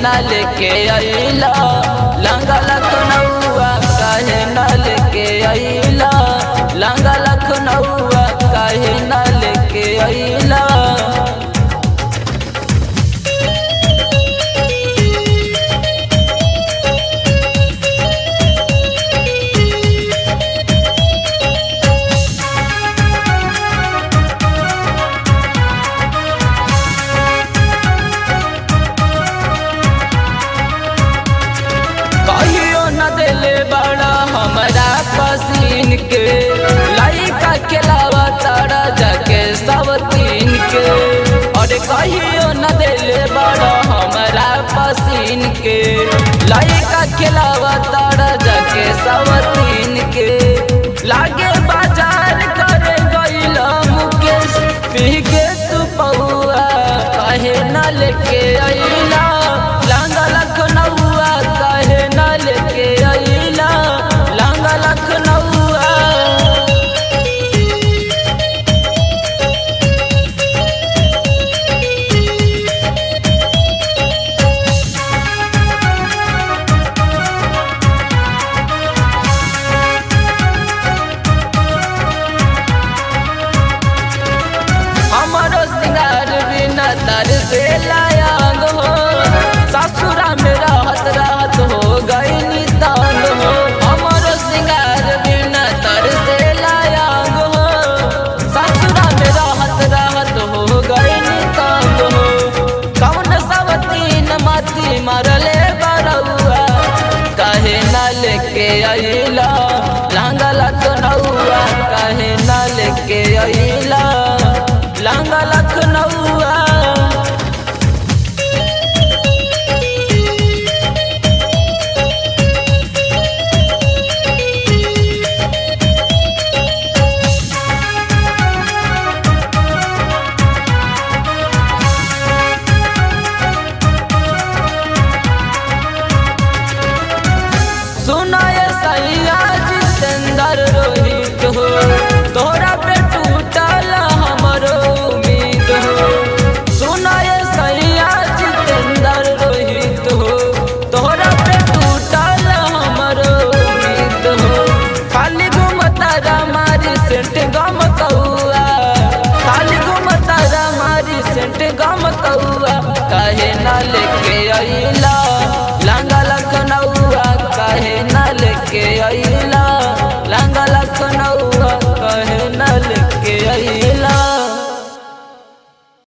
ना लेके अइला लंगा लखनऊआ काहे ना लेके अइला लंगा लखनऊआ काहे ना लेके अइला कहियो न दिले बड़ा हमरा पसीन के लइका खेलावा तारा जाके सब तीन के अरे कहियो न दिले बड़ा हमरा पसीन के लइका खेलावा तारा जाके सब तीन के लागे बाजार करे गइल मुकेश पी के तू पौआ कहे न लेके अइला लांगा लखनऊआ कहे न लेके अइला लांगा लखनऊआ हमारो सिंगार बिना तर से लायांग हो ससुरा में रहत रहत हो गई तांग हो हमारो सिंगार बिना तर से लायांग हो ससुरा में रहत रहत हो गई तांग हो कौन सब तीन मती मरले बरौआ काहे न लेके अइला लांगा लखनऊआ काहे न लेके अइला लांगा लखनऊआ सुनाय सैया जितेंद्र रोहित हो तोरा पे टूटल हमरो उम्मीद हो सुनाय सैया जितेंद्र रोहित हो तोरा पे टूटल हमरो उम्मीद हो खाली घूमता मारी सेंट गम कौआ खाली घूमता मारी सेंट गम कौआ काहे ना लेके आई